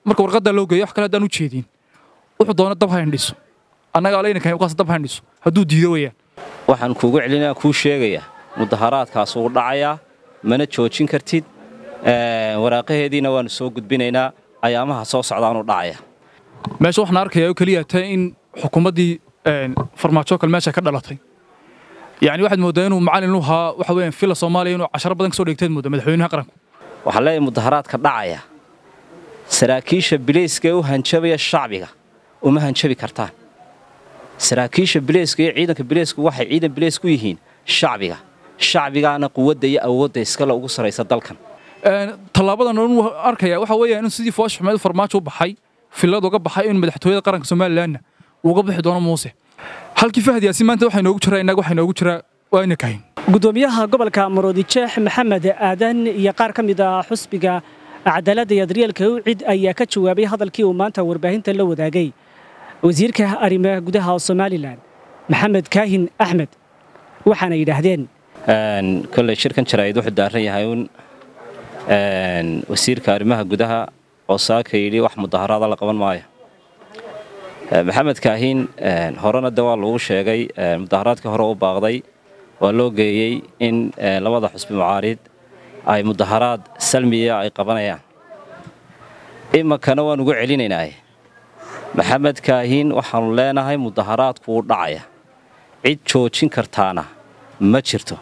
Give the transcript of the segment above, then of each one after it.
marka warqaddaa loo geeyo wax kale haddaan u jeedin wuxuu doona dab ha indhiso annaga alaynaka waqaas dab ha indhiso hadduu diido weeyaan waxaan kuugu celinaya kuu sheegaya mudaharaadkaas wuu dhacayaa mana joojin kartid waraaqaheediina waannu soo gudbinaynaa ayaamaha soo socdaanuu dhacaya meesha waxaan arkayaa oo keliya tahay in xukuumaddii farmaajo kale meesha ka dhalatay yacni waxaad mooddaa inuu macallin u ahaa waxa weeyaan fila soomaaliya inuu casharo badan ka soo dhigteed moodda madaxweynaha qaranku waxaan leeyahay mudaharaadka dhacaya saraakiisha bilayska ee u hanjabaya shacbiga uma hanjabi kartaan saraakiisha bilayska iyo ciidanka bilaysku waxay ciidan bilays ku yihiin shacbiga shacbigaana quwadda iyo awoodda iskale ugu saraysa dalkan tallaabadan uu arkaya waxa weeyaan in sidii foosh xumeed farmaajo u baxay filad uga baxay in madaxtooyada qaranka somalilanna uga bixi doono muuse halkii fahad yaasin maanta waxaa inoogu jiraa innaga waxaa inoogu jiraa waa ina kahin gudoomiyaha gobolka maroodijeex maxamed aadan iyo qaar ka mid ah xusbiga cadaaladda iyo daryeelka ucid ayaa ka jawaabay hadalkii uu maanta warbaahinta la wadaagay wasiirka arrimaha gudaha somalilan maxamed kaahin axmed waxaana yidhaahdeen kolley shirkan jaraa'id wuxuu daaran yahay uun wasiirka arrimaha gudaha oo saaka yidhi wax mudaharaada la qaban maayo maxamed kaahin horena de waa lagu sheegay mudaharaadkii hore u baaqday waa loo geeyey in labada xusbi mucaarid ay mudaharaad salmiya ay qabanayaan iminkana waan ugu celinaynaaye maxamed kaahin waxaannu leenahay mudaharaadku wuu dhacaya cid joojin kartaana ma jirto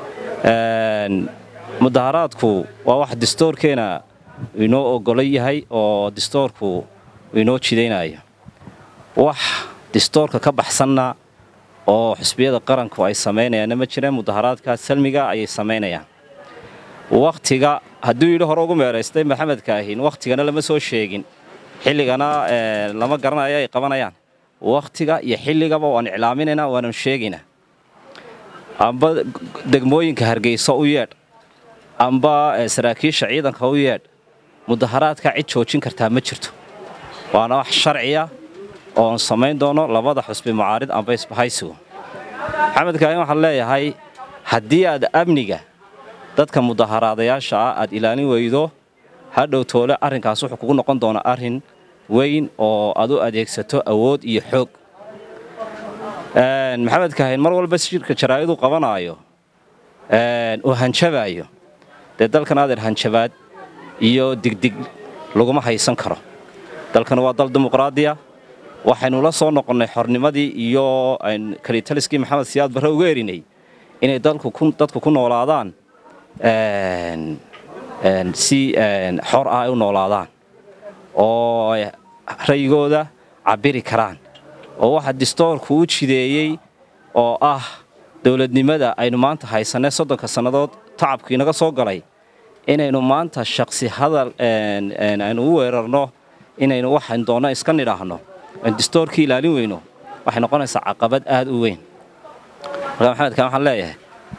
mudaharaadku waa wax distoorkeena inoo ogolo yahay oo distoorku inoo jidaynayo wax distoorka ka baxsanna oo xusbiyada qaranku ay samaynayaanna ma jireen mudaharaadka salmiga ayay samaynayaan wakhtiga hadduu yidhi hore ugu meeraystay maxamed kaahin wakhtigana lama soo sheegin xilligana lama garanayo ay qabanayaan wakhtiga iyo xilligaba waan iclaaminaynaa waanan sheegaynaa amba degmooyinka hargeysa u yeedh amba saraakiisha ciidanka u yeedh mudaharaadka cid joojin kartaa ma jirto waana wax sharciya oon samayn doono labada xusbi mucaarid amba isbahaysigu maxamed kaahin waxaan leeyahay haddii aad amniga dadka mudaharaadayaasha ah aad ilaalin weydo hadhow toole arrinkaas wuxuu kugu noqon doonaa arrin weyn oo aad u adeegsato awood iyo xoog maxamed kaahin mar walba shirka jaraa'iduu qabanaayo uu hanjabaayo dee dalkan adeer hanjabaad iyo digdig laguma haysan karo dalkan waa dal dimuqraadiya waxaynu la soo noqonnay xornimadii iyo kalitaliskii maxamed siyaad barre uga erinay inay dadku ku noolaadaan si xor ah ay u noolaadaan oo rayigooda cabbiri karaan oo waxa distoorku u jideeyey oo ah dowladnimada aynu maanta haysanay soddonka sannadood tacabkii naga soo galay inaynu maanta shaksi hadal aynu u weerarno inaynu waxayn doonno iska nidhaahno aan distoorkii ilaalin weyno waxay noqonaysaa caqabad aad u weyn markaa maxamedkan waxaan leeyahay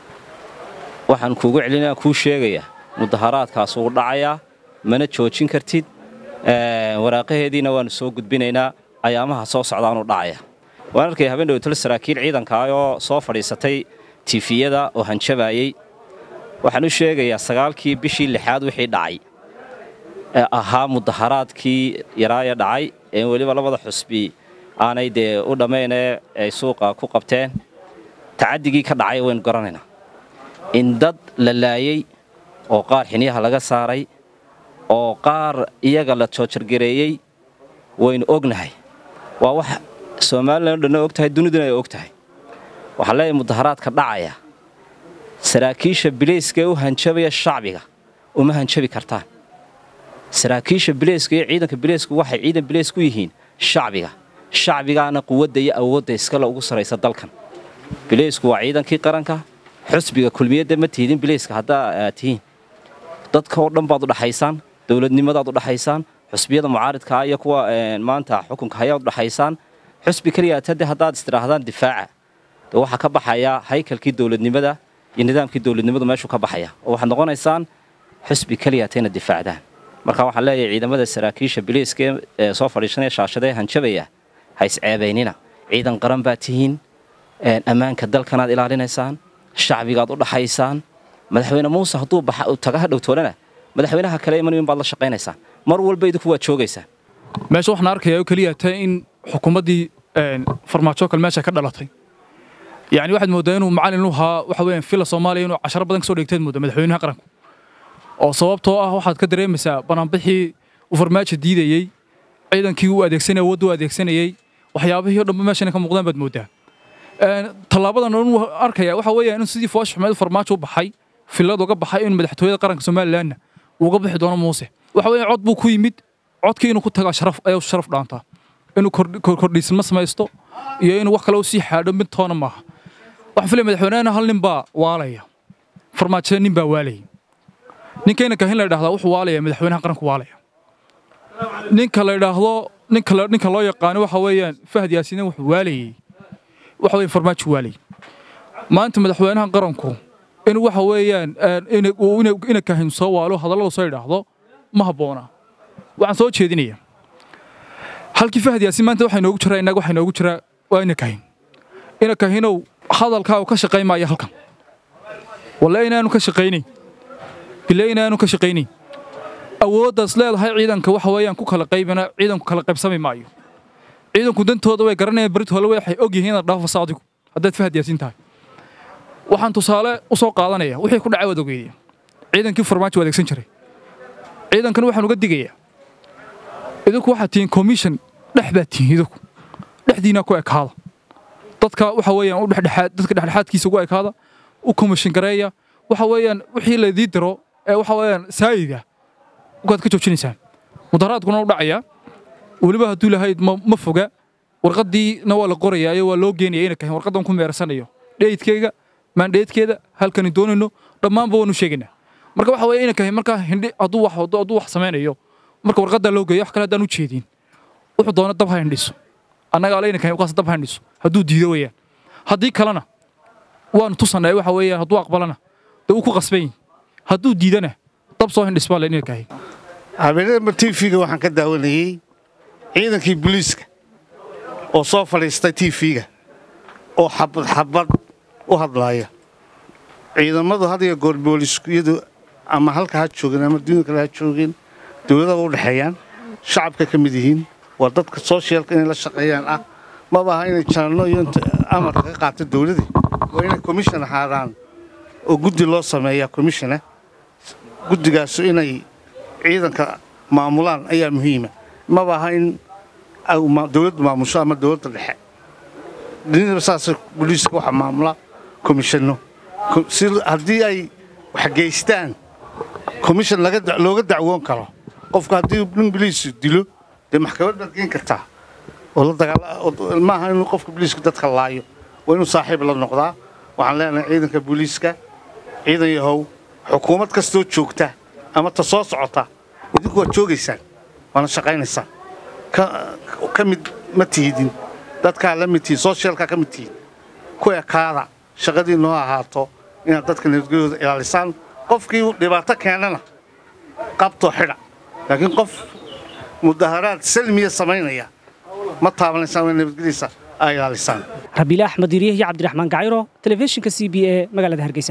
waxaan kuugu celinaya kuu sheegaya mudaharaadkaas wuu dhacayaa mana joojin kartid waraaqaheediina waannu soo gudbinaynaa ayaamaha soo socdaanuu dhacaya waan arkaya habeen dhowtol saraakiil ciidankaa oo soo fadhiisatay tifiyada oo hanjabaayey waxaan u sheegayaa sagaalkii bishii lixaad wixii dhacay ee ahaa mudaharaadkii yaraaya dhacay ee weliba labada xusbi aanay dee u dhammaynee ay suuqa ku qabteen tacadigii ka dhacay waynu garanaynaa in dad la laayey oo qaar xiniyaha laga saaray oo qaar iyaga la joojargareeyey waynu ognahay waa wax somalilan o dhanna og tahay duniduna ay og tahay waxaa leeyahay mudaharaadka dhacaya saraakiisha bilayska ee u hanjabaya shacbiga uma hanjabi kartaan saraakiisha bilayska iyo ciidanka bilaysku waxay ciidan bilays ku yihiin shacbiga shacbigaana quwadda iyo awoodda iskale ugu saraysa dalkan bilaysku waa ciidankii qaranka xusbiga kulmiyadda ma tihidin bilayska haddaa aad tihiin dadka oo dhan baad u dhaxaysaan dowladnimadaad u dhaxaysaan xusbiyada mucaaridkaa iyo kuwa maanta xukunka hayaad u dhaxaysaan xusbi keliyaatade haddaad istidhaahdaan difaaca de waxaa ka baxaya haykalkii dowladnimada iyo nidaamkii dowladnimadu meeshuu ka baxaya oo waxaad noqonaysaan xusbi keliyaata inaad difaacdaan marka waxaan leeyahay ciidamada saraakiisha biliiska ee soo fadhiisanaya shaashadee hanjabaya ha isceebaynina ciidan qaran baad tihiin ammaanka dalkanaad ilaalinaysaan shacbigaad u dhaxaysaan madaxweyne muuse hadduu taga ha dhowtoolana madaxweynaha kale iman baad la shaqaynaysaan mar walba idinku waad joogaysaan meesha waxaan arkayaa oo keliya ta in xukuumaddii farmaajo kale meesha ka dhalatay yacni waxaad mooddaa inuu macallin u ahaa waxa weeyaan fila soomaaliya inuu casharo badan ka soo dhigteed moodda madaxweynaha qaranku oo sababtoo ah waxaad ka dareemaysaa banaanbixii uu farmaajo diidayey ciidankii uu adeegsanayay awoodda uu adeegsanayey waxyaabihii o dhanba meeshana ka muuqdaan baad mooddaa tallaabadan uu arkaya waxa weeyaan in sidii foosh xumeed farmaajo u baxay filad uga baxay in madaxtooyada qaranka somalilanna uu uga bixi doono muuse waxa weeyaan cod buu ku yimid codkii inuu ku tagaa sharaf ayuu sharaf dhaantaa inuu kordhiisma samaysto iyo inuu wax kale u sii xaadho mid toona maaha waxaan filaya madaxweynehena hal nin baa waalaya farmaajo nin baa waalaya ninkayna kahin la idhahdaa wuxuu waalaya madaxweynaha qaranku waalaya ninka la idhaahdo ninka ninka loo yaqaano waxa weeyaan fahad yaasiin wuxuu waalayay waxa weeyaan farmaajo waalayay maanta madaxweynaha qaranku in waxa weeyaan ina kahin soo waalo hadallada soo idhaahdo ma habboona waxaan soo jeedinayaa halkii fahad yaasiin maanta waxaa inoogu jiraa innaga waxaa inoogu jiraa waa ina kahin ina kahinow hadalkaa uu ka shaqaymaya halkan walla inaanu ka shaqaynayn bile inaanu ka shaqaynayn awooddaas leedahay ciidanka waxa weeyaan ku kala qaybina ciidanku kala qaybsami maayo ciidanku dantooda way garanayaan berit hole waxay og yihiin inaad dhaafasa adigu haddaad fahad yaasiin tahay waxaan tusaale u soo qaadanaya wixii ku dhacay waad ogeydaya ciidankii farmaajo adeegsan jiray ciidankan waxaan uga digayaa idinku waxaad tihiin commission dhex baad tihiin idinku dhexdiina ku ekaada dadka waxa weeyaan u dhexdhexaad dadka dhexdhexaadkiisa ugu ekaada u commission gareeya waxa weeyaan wixii laydii diro ee waxa weeyaan saayida ukaad ka joojinaysaan mudaharaadkuna u dhacaya weliba hadduu lahayd ma foga warqaddiina waa la qorayaayo waa loo geenaya ina kahin warqaddan ku meersanayo dheydkeyga maandheedkeeda halkani doonayno dhammaanba waanu sheegaynaa marka waxa weeye ina kahin markaa hindhi hadduu wax hadduu wax samaynayo marka warqaddaa loo geeyo wax kale haddaan u jeedin wuxuu doona dab ha hindhiso annaga alayna kahin ukaas dab ha hindhiso hadduu diido weeyaan haddii kalena waanu tusanay waxa weeyaan hadduu aqbalana dee uu ku qasban yihin hadduu diidana dab soo hindhis baa laynina kahin habeenadama tv-ga waxaan ka daawanayey ciidankii booliiska oo soo fadhiistay tv-ga oo xabad xabad u hadlaaya ciidamadu had iyo goor booliiskuyadu ama halka ha joogeen ama duunya kale ha joogeen dowladda u dhexeeyaan shacabka ka mid yihiin waa dadka sooshyaalka inay la shaqeeyaan ah maba aha inay janano iyo amarka ka qaato dowladii waa inay commission ahaadaan oo guddi loo sameeyaa commishona guddigaasu inay ciidanka maamulaan ayaa muhiima maba aha in dowladdu maamusho ama dowladda dhexe dunidaba saas boliiska waxa maamula komishanno si haddii ay waxgeystaan commission looga dacwoon karo qofku haddii nin boliis dilo dee maxkamad baad geen kartaa oo la dagaal maaha inuu qofka boliiska dadka laayo waa inuu saaxiib la noqdaa waxaan leenahay ciidanka booliiska ciidan yahow xukuumad kastoo joogta ama ta soo socota idinku waad joogaysaan waana shaqaynaysaan ka mid ma tihidin dadkaa la mid tihin sooshyaalkaa ka mid tihin ku ekaada shaqadii noo ahaato inaad dadka nabadgelyooda ilaalisaan qofkii dhibaato keenana qabtoo xidha laakiin qof mudaharaad salmiya samaynaya ma taabanaysaan waa nabadgelyadiisa aa ilaalisaan rabiile axmed yiriye iyo cabdiraxmaan gacayro telefishinka c b e magaalada hargeysa